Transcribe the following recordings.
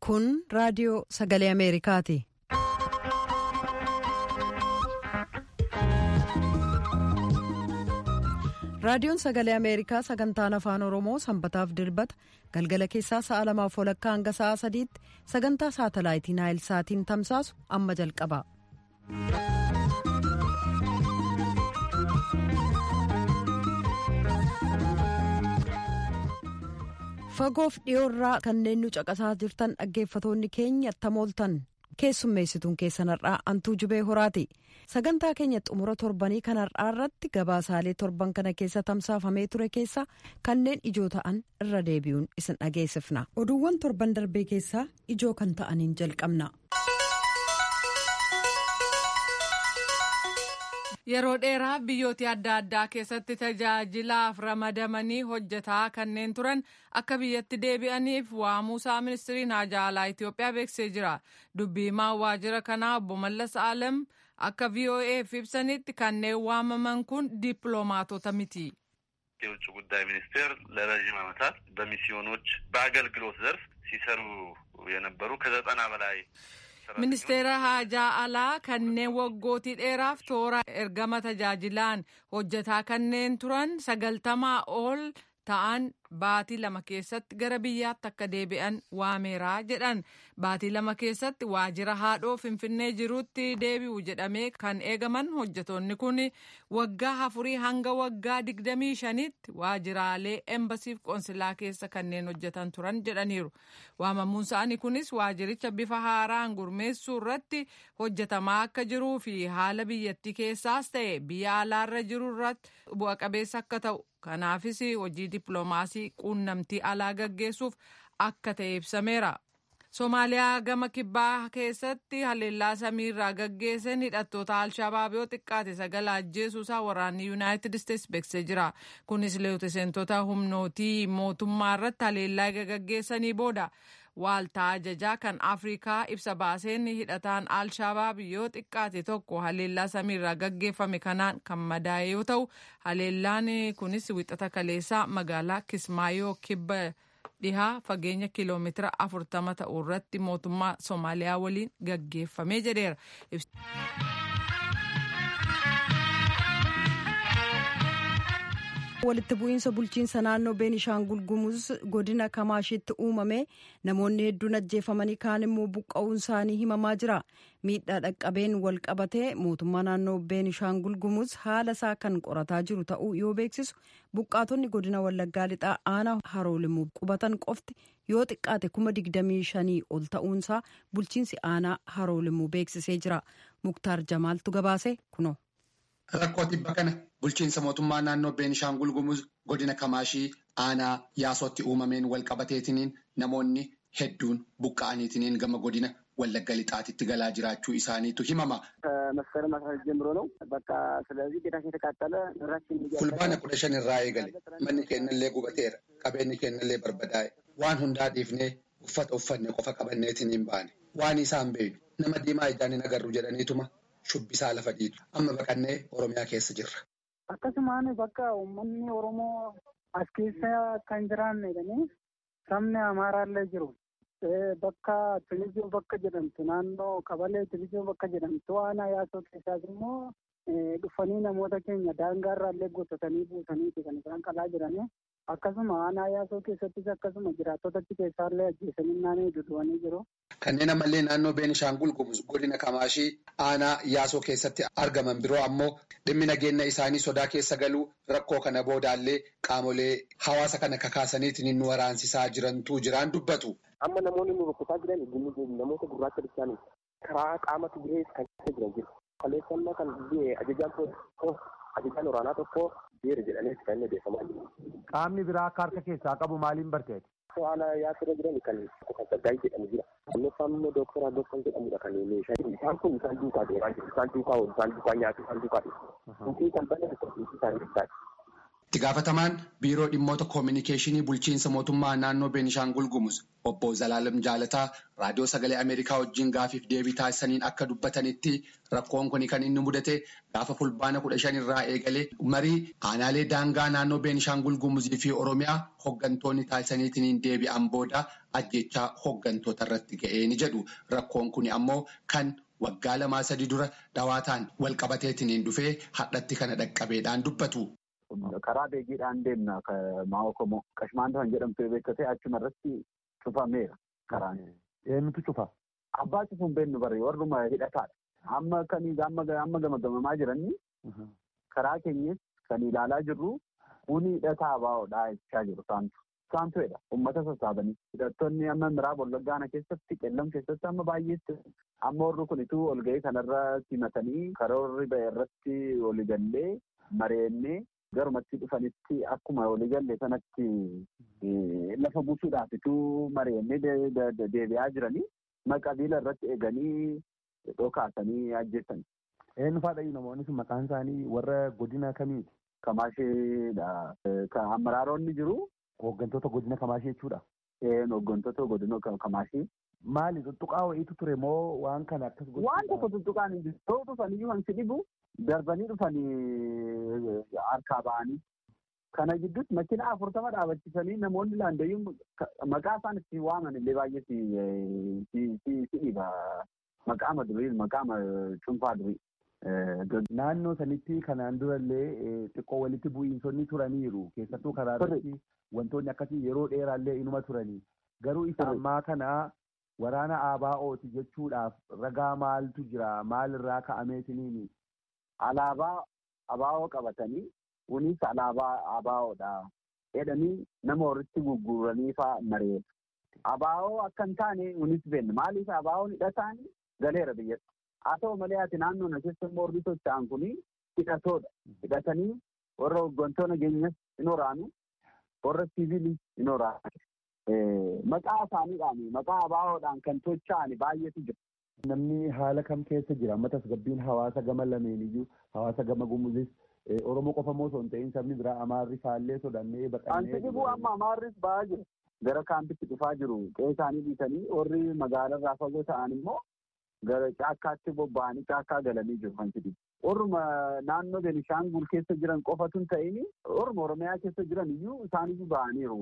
Kun raadiyoo sagalee Ameerikaati. Raadiyoon sagalee Ameerikaa sagantaan afaan Oromoo sanbataaf dilbata galgala keessaa sa'a lamaaf walakkaa hanga sa'a sadiitti sagantaa saatalaayitii Naayil Saatiin tamsaasu amma jalqaba. Fagoof dhiyoorraa kanneen nu caqasaa jirtan dhaggeeffatoonni keenya tamooltan keessummeessituun keessanarraa antuu jubee horaati. sagantaa keenya xumura torbanii kan har'aa irratti gabaasaalee torban kana keessa tamsaafamee ture keessa kanneen ijoo ta'an irra deebi'uun isin dhageessifna oduuwwan torban darbee keessaa ijoo kan ta'aniin jalqabna. yeroo dheeraaf biyyoota adda addaa keessatti tajaajilaaf ramadamanii hojjetaa kanneen turan akka biyyatti deebi'aniif waamuusaa ministiriin haajaa alaa Itoophiyaa beeksisee jira dubbiimaa waajjira kanaa obbo Mallas Alam. akka ቪኦኤፍ ibsanitti kanneen waamaman kun dippiloomaatota miti. የውጭ ጉዳይ ሚኒስቴር ለረዥም ዓመታት በሚስዮኖች በአገልግሎት ዘርፍ ሲሰሩ የነበሩ ከዘጠና በላይ ministeera haajaa alaa kanneen waggootii dheeraaf toora ergama tajaajilaan hojjetaa kanneen turan sagaltamaa ol ta'an baatii lama keessatti gara biyyaatti akka deebi'an waameeraa jedhan baatii lama keessatti waajjira haadhoo finfinnee jirutti deebi'u jedhamee kan eegaman hojjetoonni kun waggaa afurii hanga waggaa digdamii shanitti waajjiraalee embasiif qoonsilaa keessa kanneen hojjetan turan jedhaniiru waamamuun isaanii kunis waajjiricha bifa haaraan gurmeessuu irratti hojjetamaa akka jiruu fi haala biyyattii keessaas ta'e biyya alaarra jiru irratti bu'a qabeessa akka ta'u kanaafis hojii dippiloomaasii quunnamtii alaa gaggeessuuf akka ta'e ibsameera. Somaaliyaa gama kibbaa keessatti haleellaa samiirraa gaggeessan hidhattoota alshabaab yoo xiqqaate sagal ajjeesuusaa waraanni yuunaayitid isteetsi beeksisee jira. Kunis leetiseentota humnootii mootummaa irratti haleellaa gaggeessanii booda waaltaa ajajaa kan afrikaa ibsa baaseen hidhataan alshabaab yoo xiqqaate tokko haleellaa samiirraa gaggeeffame kanaan kan madaa'e yoo ta'u haleellaan kunis wixata kaleessaa magaalaa kismaayoo kibba dhihaa fageenya kiiloomeetira afurtama ta'u irratti mootummaa soomaaliyaa waliin gaggeeffamee jedheera. walitti bu'iinsa bulchiinsa naannoo beenishaangul gumuz godina kamaashitti uumame namoonni hedduun ajjeefamanii kaan immoo buqqa'uun isaanii himamaa jira miidhaa dhaqqabeen wal qabatee mootummaa naannoo beenishaangul gumuz haala isaa kan qorataa jiru ta'uu yoo beeksisu buqqaatonni godina wallaggaa lixaa aanaa haroolimuu qubatan qofti yoo xiqqaate kuma digdamii shanii ol ta'uunsaa bulchiinsi aanaa haroolimuu beeksisee jira muktaar jamaaltu gabaase kuno. Rakkoo tibba kana bulchiinsa mootummaa naannoo Beenishaangul Gumuz godina Kamaashii aanaa yaasootti uumameen wal qabateetiniin namoonni hedduun buqqa'aniitiniin gama godina Wallagga Lixaatitti galaa jiraachuu isaaniitu himama. መስከረም አስራ ጀምሮ ነው በቃ ስለዚህ ቤታችን የተቃጠለ ንብረታችን fulbaana kudha shan irraa eegale manni keenyallee gubateera qabeenyi keenyallee barbadaa'e waan hundaa dhiifnee uffata uffanne qofa qabanneetiniin baane waan isaan beeynu nama diimaa ijaan hin agarru jedhaniituma shubbisaa lafa dhiitu amma baqannee oromiyaa keessa jirra. akkasumaan bakka uummanni oromoo as keessa kan jiraanne jedhanii sabni amaaraallee jiru bakka tilijoo bakka jedhamtu naannoo qabalee tilijoo bakka jedhamtu aanaa yaasoo keessaas immoo dhufanii namoota keenya daangaarraallee gotatanii buusaniiti kan isaan qalaa jiranii akkasuma aanaa yaasoo keessattis akkasuma jiraattota achi keessaallee ajjeesanii naannoo duduwanii jiru. Kanneen ammallee naannoo Beenishaangul Gumuz godina Kamaashii aanaa yaasoo keessatti argaman biroo ammoo dhimmi nageenya isaanii sodaa keessa galuu rakkoo kana boodaallee qaamolee hawaasa kana kakaasaniitiin nu waraansisaa jirantu jiraan dubbatu. Amma namoonni nu rukkutaa jiran namoota gurraacha bishaanii karaa qaama Tigirees kan keessa jiran jiru. Kaleessannaa kan ajajaan tokko ajajaan waraanaa tokko beera jedhanii kan inni beekamaa jiru. Qaamni biraa akka harka keessaa qabu maaliin barteeti? Haala yaasirra jiran kan kan saggaayii jedhamu jira. Annoffaan immoo dooktora Addooffan jedhamudha kan meeshaa isaan kun isaan duukaa deemaa jiru. Isaan duukaa oolu, isaan duukaa nyaatu, isaan duukaa dhiyeessu. Intii kan bane tokko intii isaan ibsaati. Itti gaafatamaan biiroo dhimmoota koominikeeshinii bulchiinsa mootummaa naannoo Beenishaangul Gumuz obbo Zalaalam Jaalataa raadiyoo sagalee Ameerikaa wajjin gaafiif deebii taasisaniin akka dubbatanitti rakkoon kun kan inni mudate gaafa fulbaana kudha shan irraa eegalee marii aanaalee daangaa naannoo Beenishaangul Gumuzii fi Oromiyaa hooggantoonni taasisaniitiin deebi'an booda ajjechaa hooggantoota irratti ga'ee ni jedhu. Rakkoon kun ammoo kan waggaa lamaa sadii dura dhawaataan wal qabateetiin dhufee hadhatti kana dhaqqabeedhaan dubbatu. Karaa beegiidhaan deemna maa'oo komoo qashmaanta kan jedhamtu beektee achuma irratti cufameera karaan. Eenyutu cufa? Abbaa cufuun beennu bari warruma hidhataadha. Amma kan amma gamagamaa jiranii karaa keenyas kan ilaalaa jirru kuni hidhataa baa'oodhaa jechaa jiru saantu. Saantuedha uummata sassaabanii hidhattoonni amma miraaba wallaggaana keessatti qellam keessatti amma baay'eetti amma warri kunituu ol ga'ee kanarra simatanii karoorri ba'e irratti waliigallee mareennee garumatti dhufanitti akkuma waliigalle sanatti lafa buusuudhaafituu mareennee deebi'aa jiranii maqabiila irratti eeganii dhokaasanii ajjeessanii. Eenyu faadha namoonni sun maqaan isaanii warra godina kamiiti? Kamaasheedha. Kan amaraaronni jiru. Hooggantoota godina Kamaashii jechuudha. Hooggantoota godina Kamaashii. Maali tuttuqaa wayiitu ture moo waan kana akkas godhu? Waan tokko tuttuqaan hin jiru. Yoo dhufanii waan si dhibu darbanii dhufanii harkaa ba'anii. Kana gidduutti makiina afurtama dhaabachiisanii namoonni laandayyuun maqaa isaan itti waaman illee baay'ee si dhiba. Maqaama durii maqaama cuunfaa durii. Naannoo sanitti kanaan durallee xiqqoo walitti bu'iinsonni turaniiru. Keessattuu karaa irratti wantoonni akkasii yeroo dheeraallee inuma turanii. Garuu isa ammaa kana waraana ABO'ti jechuudhaaf ragaa maaltu jira? Maalirraa ka'ameetiniini? Alaabaa ABO qabatanii kunis alaabaa ABO'dha. Jedhanii nama walitti gurguranii fa'aa mareera. ABO akka hin taane kunis beenna. Maaliif ABO'n hidhataan galeera biyyatti. Haa ta'u malee ati naannoo na keessa immoo warri socho'an kun hidhatoodha. Hidhatanii warra hooggantoota nageenyas hin waraanu, warra siviilii hin waraanu. Maqaa isaaniidhaan maqaa ABO'dhaan kan socho'an baay'eetu jira. Namni haala kam keessa jira? Amma tasgabbiin hawaasa gama lameeniyyuu hawaasa gama gumuzis Oromoo qofa moo osoo hin ta'in sabni biraa Amaarri faallee sodannee baqannee. Anti dhibuu amma Amaarris ba'aa jiru. Gara kaampitti dhufaa jiru. Qe'ee isaanii dhiisanii warri magaalarraa fagoo ta'an immoo gara caakkaatti bobba'anii caakkaa galanii jiru kan jedhu. Orma naannoo Benishaangul keessa jiran qofatu hin ta'in orma Oromiyaa keessa jiran iyyuu isaaniyyuu ba'aniiru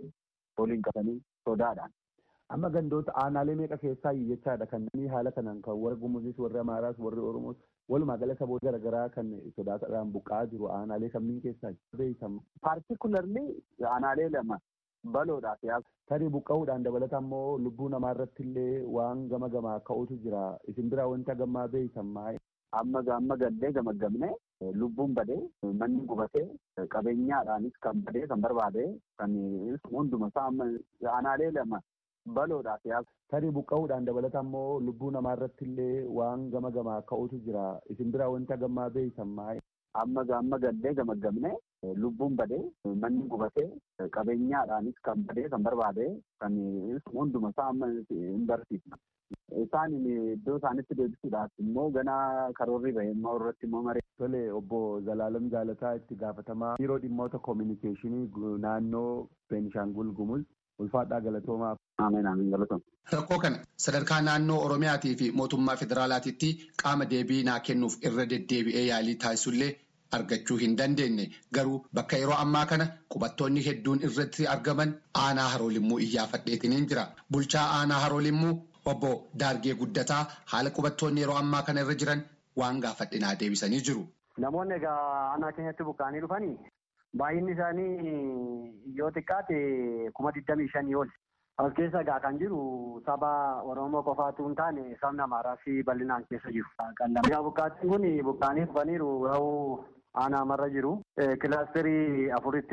waliin qabanii sodaadhaan. Amma gandoota aanaalee meeqa keessaa jechaadha kan namni haala kanaan kan warra Gumuzis warri Amaaraas warri Oromoos walumaa gala saboota garaagaraa kan sodaataadhaan buqqa'aa jiru aanaalee kamiin keessaa beekamu. Paartikularli aanaalee lama baloodhaaf yaasa. Tarii buqqa'uudhaan dabalata immoo lubbuu namaa irratti illee waan gama gamaa ka'utu jira. Isin biraa wanta gammaa beeytan maa'e. Amma amma gallee gamaggamne lubbuun badee manni gubatee qabeenyaadhaanis kan badee kan barbaade kan hunduma isaa amma aanaalee lama baloodhaaf yaasa. Tarii buqqa'uudhaan dabalata immoo lubbuu namaa irratti illee waan gama gamaa ka'utu jira. Isin biraa wanta gammaa beeytan maa'e. Amma amma gallee gamaggamne lubbuun badee manni gubatee qabeenyaadhaanis kan badee kan barbaade kan hunduma isaa amma hin barsiifna. Isaan iddoo isaanitti deebisuudhaaf immoo ganaa karoorri bahee immoo irratti immoo maree. Tole obbo Zalaalam Jaalataa itti gaafatamaa biiroo dhimmoota koominikeeshinii naannoo Beenishaangul Gumuz ulfaadhaa galatoomaaf. Ameen ameen galatooma. Rakkoo kana sadarkaa naannoo Oromiyaatii fi mootummaa federaalaatiitti qaama deebii naa kennuuf irra deddeebi'ee yaalii taasisullee argachuu hin dandeenye garuu bakka yeroo ammaa kana qubattoonni hedduun irratti argaman aanaa haroolimmuu iyyaafadheetiniin jira. Bulchaa aanaa haroolimmuu obbo Daargee Guddataa haala qubattoonni yeroo ammaa kana irra jiran waan gaafadhinaa deebisanii jiru. Namoonni egaa aanaa keenyatti buqqa'anii dhufanii baay'inni isaanii yoo xiqqaate kuma digdamii shanii ol. As keessa egaa kan jiru saba Oromoo qofaatu hin taane sabni Amaaraa fi bal'inaan keessa jiru. Egaa buqqaatiin kun buqqa'anii dhufaniiru yoo aanaa marra jiru. Kilaasterii afuritti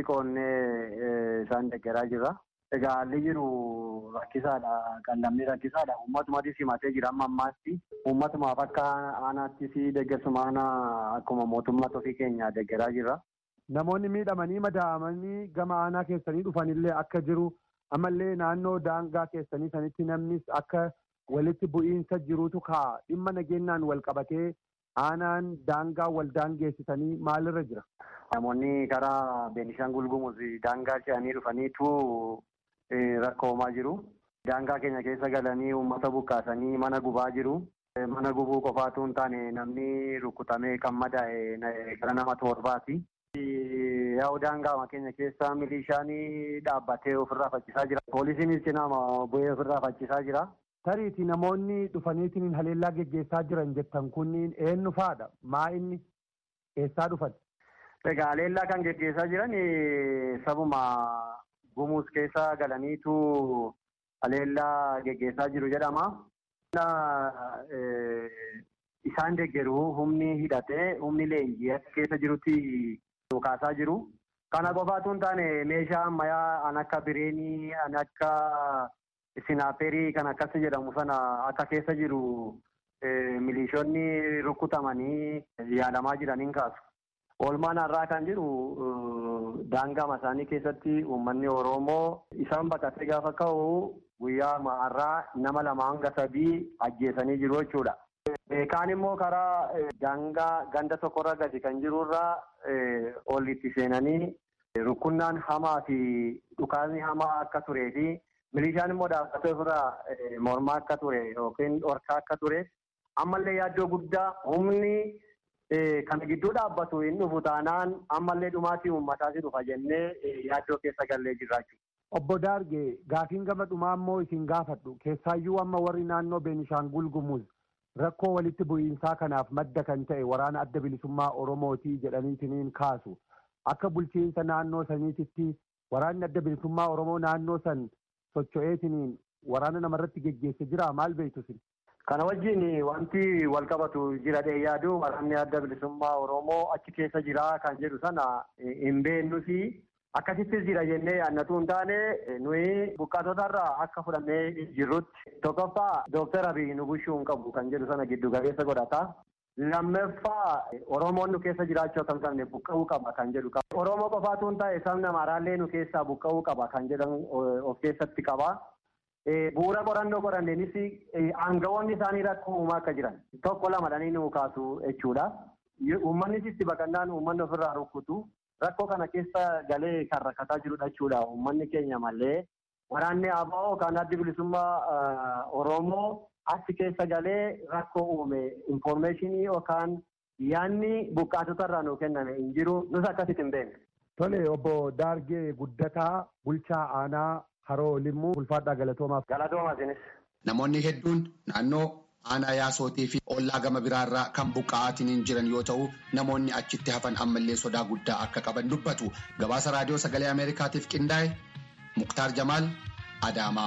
qoonnee isaan deeggaraa jirra. Egaa haalli jiru rakkisaadha. Qallamni rakkisaadha. Uummatumaatis himatee jira amma ammaatti. Uummatumaaf akka aanaattis deeggarsuma aanaa akkuma mootummaa ofii keenya deeggaraa jirra. Namoonni miidhamanii madaa'amanii gama aanaa keessanii dhufanillee akka jiru ammallee naannoo daangaa keessanii sanitti namnis akka walitti bu'iinsa jirutu kaa dhimma nageenyaan wal qabatee aanaan daangaa wal daangeessisanii maalirra jira? Namoonni karaa Beenishaangul Gumuz daangaa ce'anii dhufaniitu rakkoomaa jiru. Daangaa keenya keessa galanii uummata buqqaasanii mana gubaa jiru. Mana gubuu qofaatu hin taane namni rukutamee kan madaa'e gara nama torbaati. Yaa'u daangaa keenya keessa milishaan dhaabbatee ofirraa faccisaa jira. Poolisiinis cinaa bu'ee ofirraa faccisaa jira. Tariiti namoonni dhufaniitiin haleellaa geggeessaa jiran jettan kunniin eenyu faadha? Maa inni eessaa dhufan? Egaa haleellaa kan geggeessaa jiran sabuma gumuus keessa galaniitu haleellaa geggeessaa jiru jedhama. Isaan deeggaru humni hidhatee humni leenjii keessa jirutti dhukaasaa jiru. Kana qofaatu hin taane meeshaa ammayyaa an akka bireenii, an akka sinaaperii kan akkas jedhamu sana akka keessa jiru milishoonni rukutamanii yaalamaa jiraniin kaasu. Oolmaan har'aa kan jiru daangaa isaanii keessatti uummanni Oromoo isaan baqatee gaafa ka'u guyyaa har'aa nama lama hanga sadii ajjeesanii jiru jechuudha. Kaan immoo karaa daangaa ganda tokkorra gadi kan jirurraa ol itti seenanii rukunnaan hamaa fi dhukaasni hamaa akka turee fi milishaan immoo dhaabbatee ofirraa mormaa akka ture yookiin dhorkaa akka ture ammallee yaaddoo guddaa humni kana gidduu dhaabbatu hin dhufu taanaan ammallee dhumaatii uummataas dhufa jennee yaaddoo keessa gallee jirra jechuudha. Obbo Daarge gaafiin gama dhumaa immoo isin gaafadhu keessaayyuu amma warri naannoo Beenishaangul Gumuz rakkoo walitti bu'iinsaa kanaaf madda kan ta'e waraana adda bilisummaa Oromootii jedhaniitiniin kaasu akka bulchiinsa naannoo saniititti waraanni adda bilisummaa Oromoo naannoo san socho'eetiniin waraana namarratti geggeesse jira maal beektu sin? Kana wajjin wanti wal qabatu jira dhee yaadu waraanni adda bilisummaa Oromoo achi keessa jira kan jedhu sana hin beeknusi akkasittis jira jennee yaadnatu hin taane nuyi buqqaatotarraa akka fudhannee jirrutti tokkoffaa dooktar Abiy nu bushuu hin qabu kan jedhu sana giddu galeessa godhata. Lammaffaa Oromoon nu keessa jiraachuu akka hin qabne buqqa'uu qaba kan jedhu qaba. Oromoo qofaatu hin taane sabni Amaaraallee nu keessaa buqqa'uu qaba kan jedhan of keessatti qaba. Bu'uura qorannoo qoranneenis aangawoonni isaanii rakkoo uumaa akka jiran tokko lamadhanii nu kaasu jechuudha. Uummannis itti baqannaan uummanni ofirraa rukkutu rakkoo kana keessa galee kan rakkataa jirudha jechuudha. Uummanni keenya malee waraanni ABO kan addi bilisummaa Oromoo achi keessa galee rakkoo uume infoormeeshinii yookaan yaanni buqqaatotarraa nuu kenname hin jiru nus akkasitti hin beekne. Tole obbo Daargee Guddataa bulchaa aanaa Haroo Limmuu ulfaadhaa galatoomaaf. Galatoomaa isinis. Namoonni hedduun naannoo aanaa yaasootii fi ollaa gama biraarraa kan buqqa'aatiin jiran yoo ta'u namoonni achitti hafan ammallee sodaa guddaa akka qaban dubbatu gabaasa raadiyoo sagalee ameerikaatiif qindaa'e muktaar jamaal adaamaa.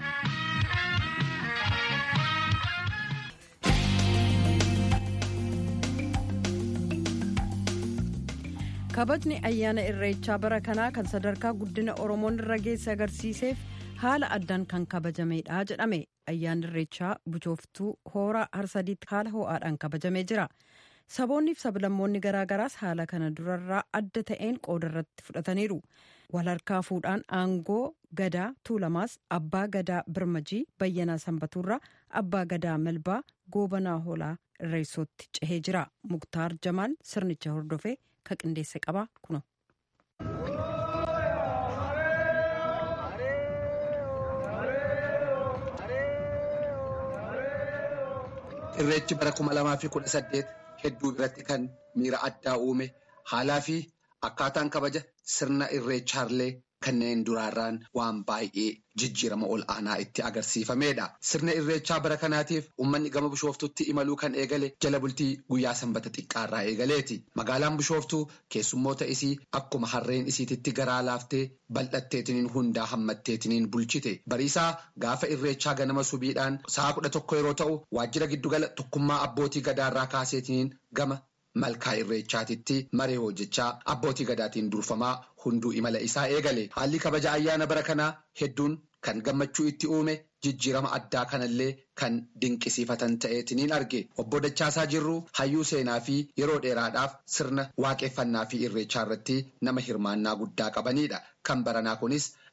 kabajni ayyaana irreechaa bara kanaa kan sadarkaa guddina oromoon irra geesse agarsiiseef haala addaan kan kabajamedha jedhame ayyaanni irreechaa buchooftuu hooraa harsadiitti haala ho'aadhaan kabajamee jira saboonniif sablammoonni garaagaraas haala kana durarraa adda ta'een qooda irratti fudhataniiru walharkaa fuudhaan aangoo gadaa tuulamaas abbaa gadaa birmajii bayyanaa sanbatuurraa abbaa gadaa melbaa goobanaa hoolaa irreessootti cehee jira muktaar jamaal sirnicha hordofee ka qindeesse qaba kuno. Irreechi bara kuma lamaa fi kudha saddeet hedduu biratti kan miira addaa uume haalaa fi akkaataan kabaja sirna irreechaallee kanneen duraarraan waan baay'ee jijjiirama ol aanaa itti agarsiifamedha. Sirna irreechaa bara kanaatiif uummanni gama bishooftutti imaluu kan eegale jala bultii guyyaa sanbata xiqqaarraa eegaleeti. Magaalaan bishooftuu keessummoota isii akkuma harreen isiititti garaa laaftee bal'atteetiniin hundaa hammatteetiniin bulchite. Bariisaa gaafa irreechaa ganama subiidhaan sa'a kudha tokko yeroo ta'u waajjira giddugala tokkummaa abbootii gadaarraa kaaseetiniin gama malkaa irreechaatitti maree hojjechaa abbootii gadaatiin durfamaa hunduu imala isaa eegale haalli kabaja ayyaana bara kanaa hedduun kan gammachuu itti uume jijjiirama addaa kanallee kan dinqisiifatan ta'eetiniin arge obbo Dachaasaa Jirruu hayyuu seenaa fi yeroo dheeraadhaaf sirna waaqeffannaa fi irreechaa irratti nama hirmaannaa guddaa qabanidha kan baranaa kunis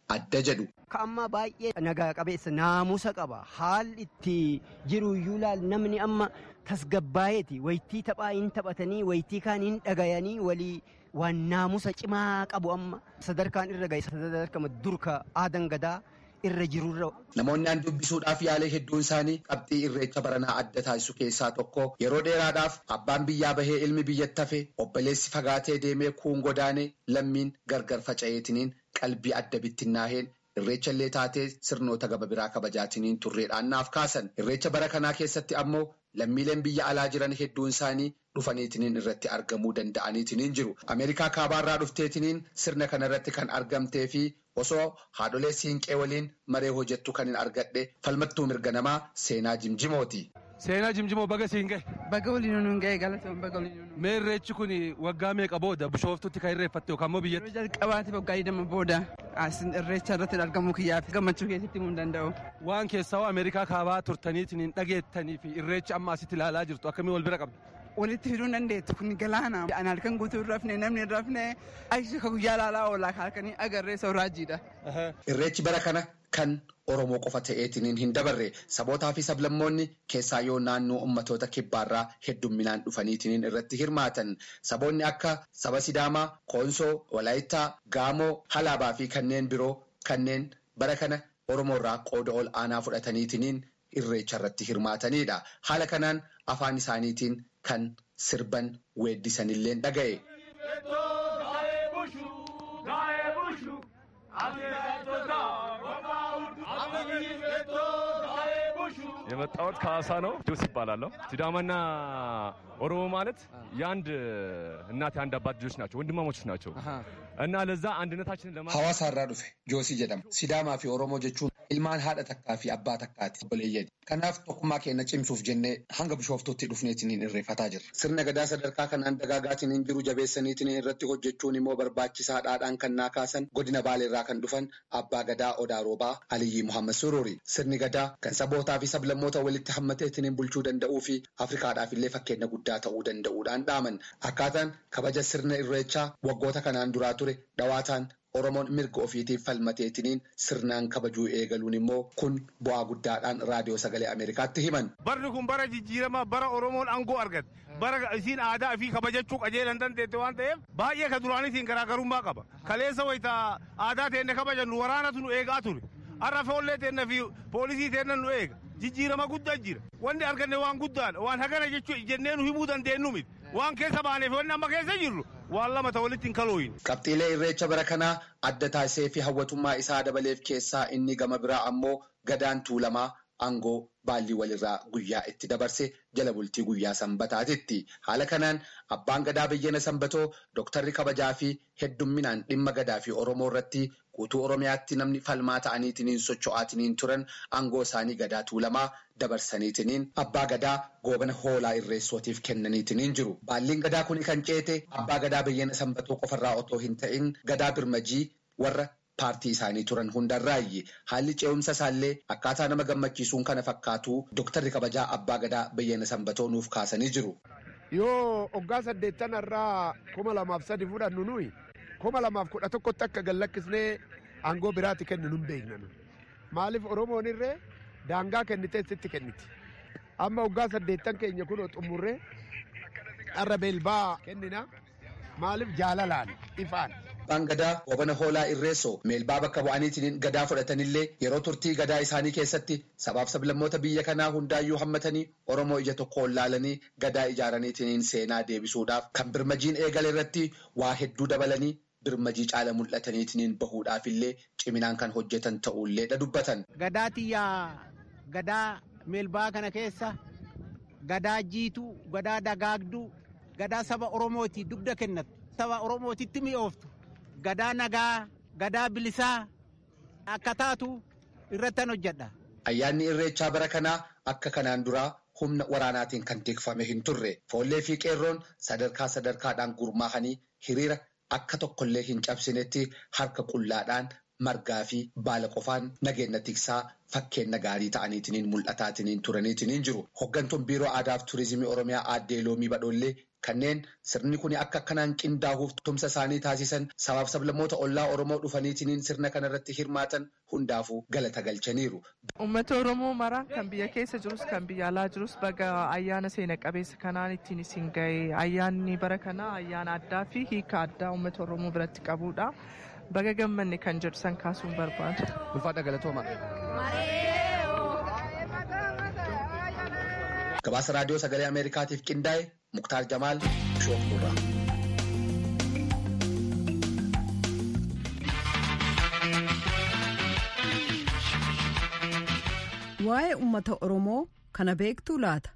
adda jedhu. Ka ammaa baay'ee nagaa qabeessa naamusa qaba haalli itti jiru iyyuu laal namni amma tasgabbaayeeti waytii taphaa hin taphatanii waytii kaan hin dhagayanii walii waan naamusa cimaa qabu amma sadarkaan irra gahe sadarkama durka aadan gadaa irra jirurra. Namoonni aan dubbisuudhaaf yaalee hedduun isaanii qabxii irreecha baranaa adda taasisu keessaa tokko yeroo dheeraadhaaf abbaan biyyaa bahee ilmi biyyatti hafe obboleessi fagaatee deemee kuun godaanee lammiin gargar faca'eetiniin qalbii adda bittinnaaheen irreecha illee taatee sirnoota gaba biraa kabajaatiniin turreedhaan naaf kaasan irreecha bara kanaa keessatti ammoo lammiileen biyya alaa jiran hedduun isaanii dhufaniitiniin irratti argamuu danda'aniitiniin jiru ameerikaa kaabaarraa dhufteetiniin sirna kana irratti kan argamtee fi osoo haadholee siinqee waliin maree hojjettu kan hin argadhe falmattuu mirga namaa seenaa jimjimooti. Seenaa jimjimoo baga siin gahe. Baga waliin nuun gahe galatoon baga waliin nuun. Mee irreechi kun waggaa meeqa booda bishooftutti kan irreeffatte yookaan immoo biyyatti? Yeroo jalqabaati waggaa digdama booda as irreecha irratti argamuu kiyyaaf gammachuu keessatti himuu hin danda'u. Waan keessaa Ameerikaa kaabaa turtaniitiin hin dhageettanii fi irreechi amma asitti ilaalaa jirtu akkamii wal bira qabda? Walitti fiduu dandeettu kun galaana. An halkan guutuu hin rafne namni hin rafne aisha ka guyyaa ilaalaa oolaa halkanii agarree sooraajiidha. Irreechi bara kana kan Oromoo qofa ta'eetiniin hin dabarre sabootaa fi sablammoonni keessaa yoo naannoo ummatoota kibbaarraa heddumminaan dhufaniitiniin irratti hirmaatan saboonni akka saba Sidaamaa, Koonsoo, Walaayittaa, Gaamoo, Halaabaa fi kanneen biroo kanneen bara kana Oromoorraa qooda ol aanaa fudhataniitiniin irreecha irratti hirmaatanidha. Haala kanaan afaan isaaniitiin kan sirban weeddisanillee dhaga'e. የመጣሁት ከሀዋሳ ነው። ጆስ ይባላለሁ። ሲዳማና ኦሮሞ ማለት የአንድ እናት የአንድ አባት ልጆች ናቸው፣ ወንድማሞች ናቸው እና ለዛ አንድነታችንን ለማ Hawaasa irraa dhufe Joosii jedhama. Sidaamaa fi Oromoo jechuun ilmaan haadha takkaa fi abbaa takkaati obboleeyyani. Kanaaf tokkummaa keenya cimsuuf jennee hanga bishooftutti dhufneetiniin irreeffataa jirra. Sirna gadaa sadarkaa kanaan dagaagaatiin jiru jabeessaniitiin irratti hojjechuun immoo barbaachisaadhaadhaan kan naa kaasan godina baaleerraa kan dhufan abbaa gadaa odaa roobaa Aliyyi Muhammad Sururi. Sirni gadaa kan sabootaa fi sablammoota walitti hammateetiin bulchuu danda'uu fi Afrikaadhaaf illee fakkeenya guddaa ta'uu danda'uudhaan dhaaman. Akkaataan kabaja sirna irreechaa waggoota kanaan duraa ture dhawaataan Oromoon mirga ofiitiif falmateetiniin sirnaan kabajuu eegaluun immoo kun bu'aa guddaadhaan raadiyoo sagalee Ameerikaatti himan. Barri kun bara jijjiiramaa bara Oromoon aangoo argate. Bara isiin aadaa fi kabajachuu qajeelan dandeette waan ta'eef baay'ee ka duraanitiin garaagarummaa qaba. Kaleessa wayita aadaa teenne kabajannu waraanatu nu eegaa ture. Har'a foollee teenna fi poolisii teenna nu eega. Jijjiirama guddaa jira. Wanni arganne waan guddaadha. Waan hagana jechuu jennee nu himuu dandeenyu miti. Waan keessa baaneef wanni amma keessa jirru waan lama ta'e walitti hin kalooyin. Qabxiilee irreecha bara kanaa adda taasisee fi hawwatummaa isaa dabaleef keessaa inni gama biraa ammoo gadaan tuulamaa aangoo baallii walirraa guyyaa itti dabarse jala bultii guyyaa sanbataatitti. Haala kanaan abbaan gadaa biyyana sanbatoo dooktarri kabajaa fi heddumminaan dhimma gadaa fi Oromoo irratti guutuu Oromiyaatti namni falmaa ta'aniitiin socho'aatiniin turan aangoo isaanii gadaa tuulamaa dabarsaniitiniin abbaa gadaa goobana hoolaa irreessootiif kennaniitiniin jiru. Baalliin gadaa kun kan ceete abbaa gadaa biyyana sanbatoo qofarraa otoo hin ta'in gadaa birmajii warra paartii isaanii turan hundarraayyi haalli ce'umsa isaallee akkaataa nama gammachiisuun kana fakkaatu dooktarri kabajaa abbaa gadaa biyyana sanbatoo nuuf kaasanii jiru. Yoo waggaa saddeettan irraa kuma lamaaf sadi fudhannu nuyi kuma lamaaf kudha tokkotti akka gallakkisnee aangoo biraatti kennu nun beekna maaliif oromoon irree daangaa kennitee sitti kenniti amma waggaa saddeettan keenya kun xumurree dharra beelbaa kennina maaliif jaalalaan ifaan. Abbaan gadaa goobana hoolaa irreessoo meelbaa bakka bu'aniitiin gadaa fudhatanillee yeroo turtii gadaa isaanii keessatti sabaaf sablammoota biyya kanaa hundaayyuu hammatanii Oromoo ija tokkoon laalanii gadaa ijaaraniitiin seenaa deebisuudhaaf kan birmajiin eegale irratti waa hedduu dabalanii birmajii caala mul'ataniitiin bahuudhaaf illee ciminaan kan hojjetan ta'uullee dha dubbatan. Gadaa xiyyaa gadaa meelbaa kana keessa gadaa jiituu gadaa dagaagduu gadaa saba Oromooti dugda kennatu saba Oromootitti mi'ooftu. gadaa nagaa gadaa bilisaa akka taatu irrattan hojjedha. Ayyaanni irreechaa bara kanaa akka kanaan duraa humna waraanaatiin kan tikfame hin turre foollee fi qeerroon sadarkaa sadarkaadhaan gurmaahanii hiriira akka tokkollee hin cabsinetti harka qullaadhaan margaa fi baala qofaan nageenya tiksaa fakkeenya gaarii ta'aniitiin mul'ataatiniin turaniitiin jiru. Hoggantuun biiroo aadaa fi turizimii oromiyaa aaddee loomii badhoollee kanneen sirni kun akka akkanaan qindaa'uuf tumsa isaanii taasisan sabaaf sablammoota ollaa Oromoo dhufaniitiin sirna kanarratti hirmaatan hundaafuu galata galchaniiru. Uummata Oromoo mara kan biyya keessa jirus kan biyya alaa jirus baga ayyaana seena qabeessa kanaan ittiin isin ga'e ayyaanni bara kanaa ayyaana addaa fi hiika addaa uummata Oromoo biratti qabudha. Baga gammanne kan jedhu san kaasuun barbaadu. Ulfaadha galatooma. Gabaasa raadiyoo sagalee Ameerikaatiif qindaa'e Muktaar Jamaal Shoofurraa. Waa'ee uummata Oromoo kana beektuu laata?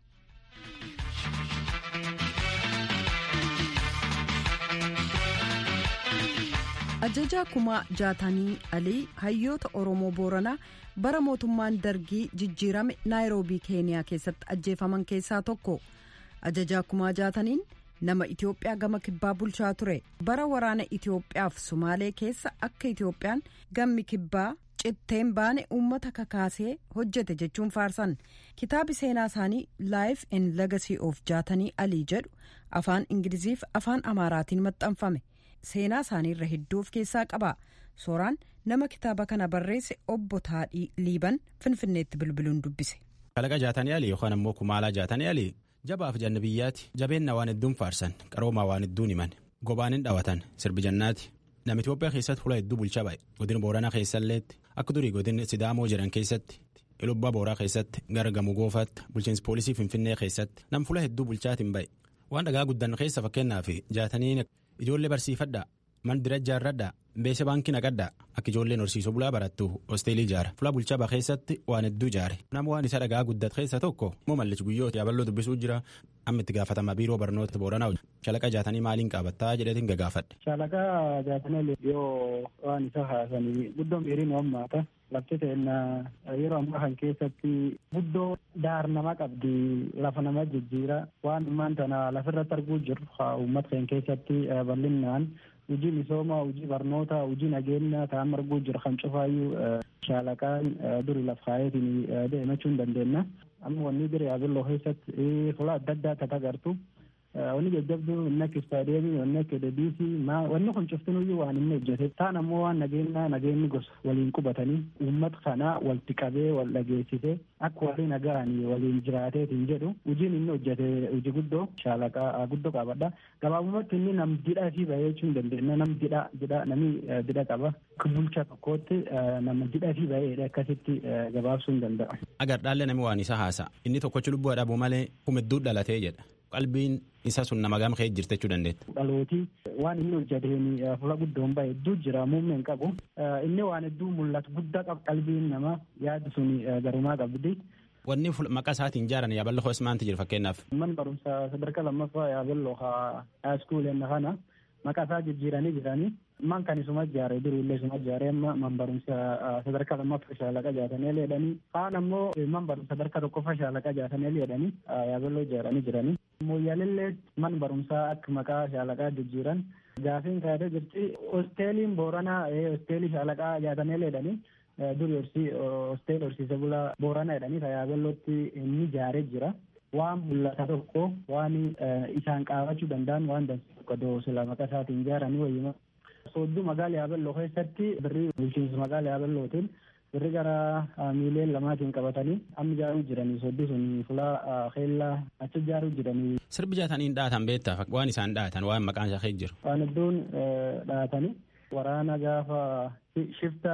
Ajajaa kumaa jaatanii alii hayyoota Oromoo Booranaa bara mootummaan dargii jijjiirame naayiroobii keeniyaa keessatti ajjeefaman keessaa tokko. Ajajaa kumaa jaataniin nama Itoophiyaa gama kibbaa bulchaa ture. Bara waraana Itoophiyaaf Sumaalee keessa akka Itoophiyaan gammi kibbaa citteen baane uummata kakaasee hojjete jechuun faarsan. Kitaabi seenaa isaanii Life and Legacy of jaatanii alii jedhu afaan Ingiliziif afaan Amaaraatiin maxxanfame. Seenaa isaaniirra hedduu of keessaa qaba. Sooraan nama kitaaba kana barreesse obbo Taadhii Liiban Finfinneetti bilbiluun dubbise. Kalaqa jaatanii alii yookaan ammoo kumaalaa jaatanii alii jabaaf janna biyyaati jabeenna waan hedduun faarsan qaroomaa waan hedduun himan gobaanin dhawatan sirbi jannaati nama Itoophiyaa keessatti hula hedduu bulchaa ba'e godina booranaa keessalleetti akka durii godina sidaamoo jedhan keessatti ilubbaa booraa keessatti gara gamoo goofaatti bulchiinsi poolisii finfinnee keessatti nam fula hedduu bulchaatiin ba'e waan dhagaa guddan keessa fakkeenyaaf jaatanii ijoollee barsiifadhaa man dira ijaarradhaa beese baankii naqadhaa akka ijoolleen horsiisuu bulaa barattu hosteelii ijaara fula bulchaa baa keessatti waan hedduu ijaare nama waan isa dhagaa guddat keessa tokko moo mallichi guyyoota yaaballoo dubbisuu jira amma itti gaafatama biiroo barnoota booranaa shalaqa jaatanii maaliin qaabattaa jedheetiin gagaafadhe. Shalaqa jaatanii yoo waan isa haasanii guddoon dheeriin hammaata lafti ta'inna yeroo ammaa kan keessatti guddoo daar nama qabdi lafa nama jijjiira waan ammaan tana lafirratti arguu jiru uummata keenya keessatti bal'inaan hojii misoomaa hojii barnoota hojii nageenya ta'an arguu jiru kan cufaayyuu shaalaqaan duri laf kaayetiin deemachuu hin dandeenya amma wanni bira yaabilloo keessatti fuula adda addaa tata agartu wanni jajjabduu inni akka istaadiyeemii wanni akka deebiisii wanni kun cuftinuyyuu waan inni hojjete taan ammoo waan nageenya nageenyi gosa waliin qubatanii uummata kana walitti qabee wal dhageessise akka walii nagahanii waliin jiraateetiin jedhu hojiin inni hojjete hojii guddoo shaalaqaa guddoo qabadha gabaabumatti inni nam didhaa fi bahee jechuu hin dandeenya nam didhaa didhaa namni didha qaba bulcha tokkootti nama didhaa fi baheedha akkasitti gabaabsuu hin danda'a. Agar dhaalle namni waan isa haasa inni tokkochi lubbuu dhabuu malee humedduu dhalatee jedha. qalbiin isa sun nama gama ka'ee jirte jechuu dandeetta. Dhalootii waan inni hojjeteen fuula guddoon bahe hedduu jira muummeen qabu. Inni waan hedduu mul'atu guddaa qabu qalbiin nama yaadi sun garumaa qabdi. Wanni maqaa isaatiin ijaaran yaaballoo hoos maanti jira fakkeenyaaf. Man barumsa sadarkaa lammaffaa yaaballoo haaskuuleen kana maqaa isaa jijjiiranii jiranii. man kan isuma ijaare durillee isuma ijaare amma man barumsa sadarkaa lammaffaa shaalaqa jaatanii jedhanii kaan ammoo man barumsa sadarkaa tokkoffaa shaalaqa jaatanii jedhanii yaabelloo ijaaranii jiranii. Mooyyaalillee man barumsaa akka maqaa shaalaqaa jijjiiran gaafiin kaayatee jirti hosteeliin booranaa hosteelii shaalaqaa jaatanii jedhanii duri hosteelii horsiise bulaa booranaa jedhanii yaabellootti inni ijaaree jira. waan mul'ata tokko waan isaan qaabachuu danda'an waan dansa tokko doosila maqaa isaatiin ijaaranii wayyuma. Soodduu magaala yaabelloo keessatti birrii bulchiinsa magaala yaabellootiin birrii gara miiliyoona lamaatiin qabatanii amma ijaaruu jiranii soodduu sun fulaa keellaa achi ijaaruu jiranii. Sirbi jaataniin dhaatan beektaa waan isaan dhaatan waan maqaan isaa keessa jiru. Waan hedduun dhaatanii waraana gaafa shifta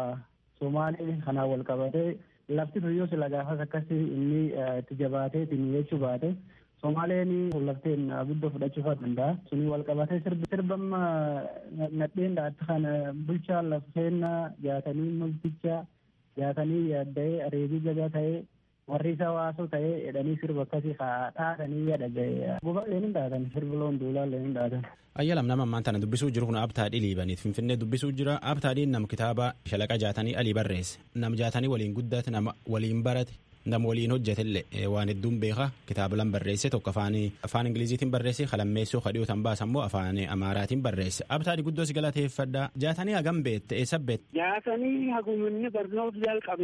Somaalee kanaan wal qabatee lafti tuyyoo sila gaafas akkasii inni itti jabaateetiin jechuu baate Somaaleen lafteen guddoo fudhachuu danda'a. Suni wal qabatee sirbamma nadheen dhaatti kana bulchaa lafeen jaatanii multicha jaatanii yaadda'ee areebii jagaa ta'ee warri isa waasoo ta'ee jedhanii sirba akkasii dhaatanii yaada ga'e. Guba leen dhaatan sirbi loon duulaa leen dhaatan. Ayyalam nama ammaan tana dubbisuu jiru kun abtaadhii liibaniit finfinnee dubbisuu jira abtaadhiin nam kitaaba shalaqa jaatanii alii barreesse nam jaatanii waliin guddate nama waliin barate nam waliin hojjetellee waan hedduun beeka kitaaba lan barreesse tokko afaan afaan ingiliziitiin barreesse kalammeessoo kadhiyoo tan baasa immoo afaan amaaraatiin barreesse abtaadhi guddoo si galateeffadha jaatanii hagam beette eessa beette. jaatanii haguminni barnoota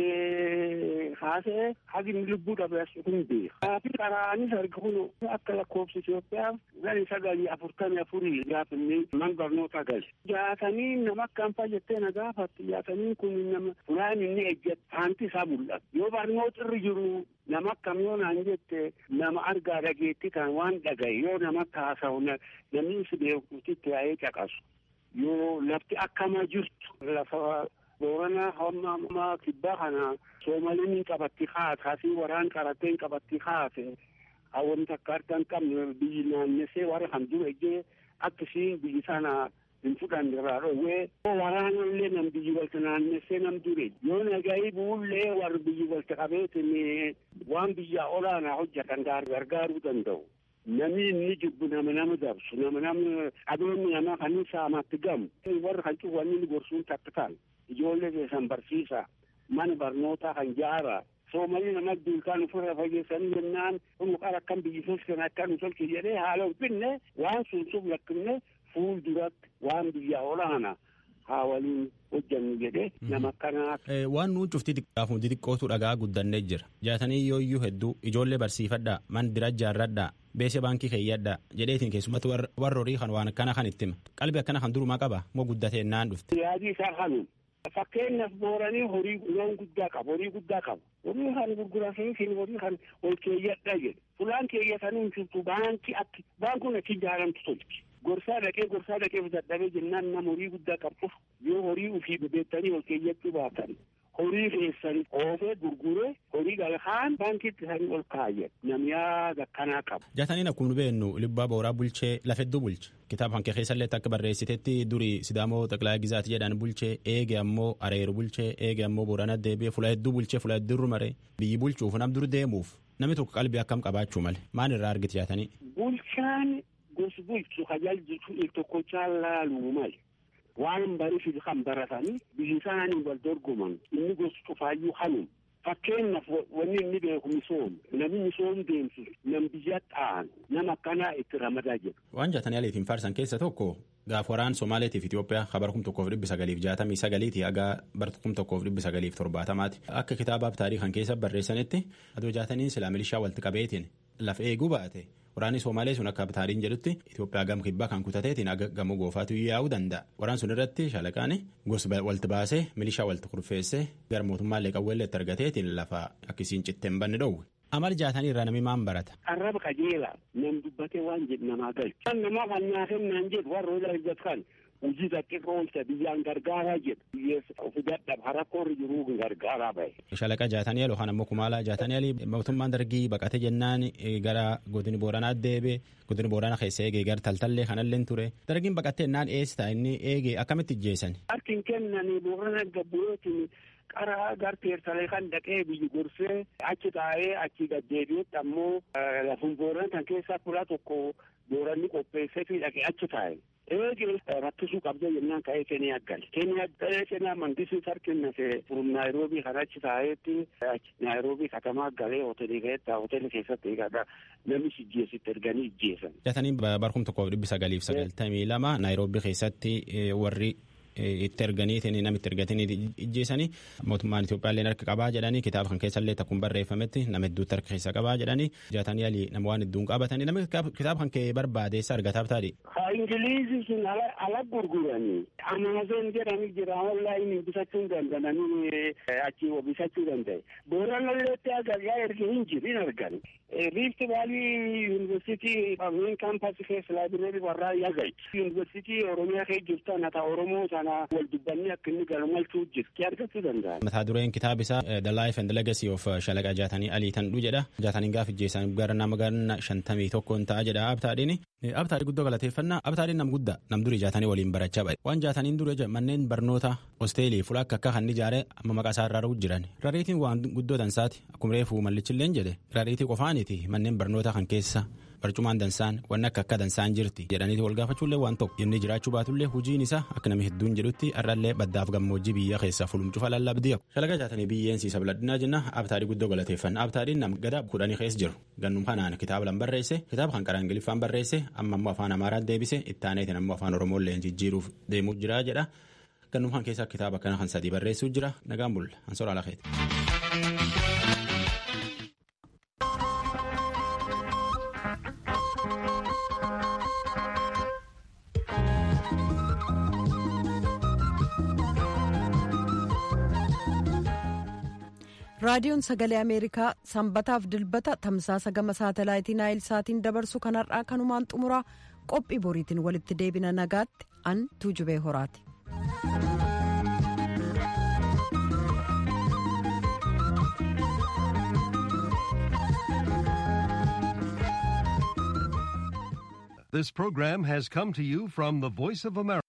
jalqabee haasa'e hagin lubbuu dhabe as kun beeka. Kaafi qaraanis arga kun akka lakkoofsa Itoophiyaa gadi sagalii afurtamii afurii gaafinni man barnoota gali. Jaatanii nama akkam jettee na gaafatti jaatanii kun nama fulaan inni ejjete haanti isaa mul'ata. Yoo barnoota irra jiru nama akkam yoo naan jette nama argaa dhageetti kan waan dhagaye yoo nama haasa'u namni si beekutti yaa'ee caqasu. Yoo lafti akkama jirtu lafa boorana hamma kibbaa kana soomaliin qabatti kaate asii waraan qaratteen qabatti kaate hawwan takka harka hin qabne biyyi naannessee warra kan dura ijjee akkasiin biyyi sana hin fudhanne irraa dhoowwee waraanallee nam biyyi walta naannessee nam dure yoo nagayi buullee warri biyyi walta qabeetin waan biyya olaanaa hojjetan gargaaruu danda'u. Namni inni jibbu nama nama dabsu nama nama adoonni nama kan saamatti gamu warra kan cufanni gorsuun takka ta'an ijoollee keessan barsiisa mana barnootaa kan jaara soomalii nama duukaan ofirra fageessanii jennaan kun qara akkam biyyi keessan akkan tolche jedhee haala ulfinne waan sun sub lakkifne fuul duratti waan biyya olaana haa waliin hojjannu jedhee nama akkanaaf. Waan nuun cufti xiqqaaf hundi xiqqootu dhagaa guddannee jira. Jaatanii yoo iyyuu hedduu ijoollee barsiifadhaa man dira jaarradhaa beese baankii keeyyadhaa jedheetiin keessumatti warra horii kan waan akkana kan itti hima. Qalbii akkana kan durumaa qaba moo guddatee naan dhufte. Yaadii isaa kanuma. Fakkeenyaaf booranii horii loon guddaa qabu horii guddaa qabu. Horii kan gurgurasiisin horii kan ol keeyyadhaa jedhu. Fulaan keeyyatanii hin jirtu baankii akki baankuun achi ijaaramtu tolchi. Gorsaa dhaqee gorsaa dhaqee dadhabee jennaan nama horii guddaa qabuuf yoo horii ufii bebeettanii ol keeyyachuu baatan horii keessan oofee gurguree horii galkaan baankiitti isaanii ol kaayyan namni yaada akkanaa qabu. Jaataniin akkuma beeknu libbaa booraa bulchee lafedduu bulche kitaaba kan kee keessallee akka barreessitetti durii sidaamoo xaqilaa gizaati jedhan bulchee eege ammoo areeru bulchee eege ammoo boorana deebi'ee fula hedduu bulchee fula hedduu mare biyyi bulchuuf nam dur deemuuf namni tokko qalbii akkam qabaachuu malee maal irraa argite jaatanii. Bulchaan gosi bulchu tajaajilchu il tokkochaa laaluu male waan bariif kan baratanii biyyi isaanii wal dorgoman inni gosi cufaayyuu hanum fakkeenyaaf wanni inni beeku misoom namni misoom deemsu nam biyya ta'an nama akkanaa itti ramadaa jedhu. Waan jaatanii aliitiin faarsan keessa tokko gaaf waraan Somaaleetiif Itoophiyaa kabar kum tokkoof dhibbi sagaliif jaatamii sagaliiti haga bar kum tokkoof dhibbi sagaliif torbaatamaati akka kitaabaaf taarii kan keessa barreessanitti adoo jaataniin silaa milishaa walitti qabeetiin lafa eeguu baate waraanni Somaalee sun akka taariin jedhutti Itoophiyaa gam kibbaa kan kutateetiin aga gamoo goofaatu yaa'uu danda'a. Waraan sun irratti shaalaqaan gosa walitti baasee milishaa walitti kurfeessee gara mootummaallee qawweellee itti argateetiin lafa akkasiin citteen banni dhoowwe. Amal jaatanii irraa namni maan barata. Arraba qajeelaa nam dubbatee waan jedhu namaa galchu. Kan namaa kan naafennaan jedhu warra ola hojjetan hojii xiqqoo oolcha biyyaan gargaaraa jedhu. Biyyeessa ofi dadhab harakkoorri jiruu gargaaraa bahe. Shalaqa jaatanii aloo kan ammoo kumaalaa jaatanii alii mootummaan dargii baqate jennaan gara godini booranaa deebe godini booranaa keessa eegee gara taltallee kanallee ture. Dargiin baqattee naan eessa inni eegee akkamitti ijjeessan. Harkin kennanii boorana gabbureetiin qara garteersalee kan dhaqee biyyi gorsee achi taa'ee achi gaddeebi'utti ammoo lafun booran kan keessaa fuula tokko booranni qopheessee fi dhaqee achi taa'e. Eegi rakkisuu qabda jennaan ka'ee Keniyaa gale. Keniyaa galee Keniyaa mandisii sarkinnase furum Naayiroobii kan achi taa'eetti Naayiroobii katamaa galee hoteelii keessatti hoteelii keessatti eegadha namni ijjeesitti erganii ijjeesan. Jaatanii barkum tokkoof dhibbi sagaliif sagaltamii lama Naayiroobii keessatti warri itti erganiitiin namitti ergatanii ijjeesanii mootummaan Itoophiyaallee harka qabaa jedhanii kitaaba kan keessallee takkuun barreeffametti nama hedduutti harka keessa qabaa jedhanii jaatanii alii nama waan hedduun qabatanii nama kitaaba kan kee barbaadeessa argataaf taadhi. Ha Ingiliizii sun ala gurguranii Amaazon jedhanii jira onlaayinii bitachuu danda'anii achi bitachuu danda'e. Booranalleetti agargaa erga hin jiru hin argani. Riifti Vaalii Yuunivarsiitii Main Kaampaasii keessa laabireerii warraa yagai. Yuunivarsiitii Oromiyaa keessa jirtu nata Oromoo sana wal dubbannee akka inni galumalchuu jirti argachuu danda'a. Mataa dureen kitaaba isaa The Life and Legacy of Shalaqa Jaatanii Alii Tandhuu jedha. Jaatanii gaafa ijjeessan gara nama ganna shantamii tokkoon ta'a jedha abtaadhiin. Abtaadhii guddoo galateeffannaa abtaadhiin nam guddaa nam durii jaatanii waliin barachaa ba'e. Waan jaataniin dura manneen barnoota hosteelii fuula akka akka kan ijaare amma maqaa isaa irraa jiran. Rariitiin waan guddoo dansaati akkuma reefu mallichilleen jedhe rariitii qofaaniti manneen barnoota kan keessa barcumaan dansaan wanni akka akka dansaan jirti jedhaniiti wal gaafachuullee waan tokko inni jiraachuu baatullee hujiin isaa akka namni hedduun jedhutti har'allee baddaaf gammoojjii biyya keessaa fulumcufa lallabdii shalaga jaatanii biyyeen siisa biladhinaa jenna abtaadii guddoo galateeffanna abtaadiin nam gadaa kudhanii keessa jiru gannum kanaan kitaaba lan barreesse kitaaba kan qaraan ingiliffaan barreesse amma ammoo afaan amaaraan deebise ittaaneetiin ammoo afaan oromoolleen jijjiiruuf deemuu jira jedha gannum kan keessaa kitaaba kana kan sadii barreessuu jira nagaan bulla ansoora alakeeti. raadiyoon sagalee ameerikaa sanbataaf dilbata tamsaasa gama saatalaayitii naayil saatiin dabarsu kanarraa kanumaan xumuraa qophii boriitiin walitti deebina nagaatti an tuujubee horaati. This program has come to you from the Voice of America.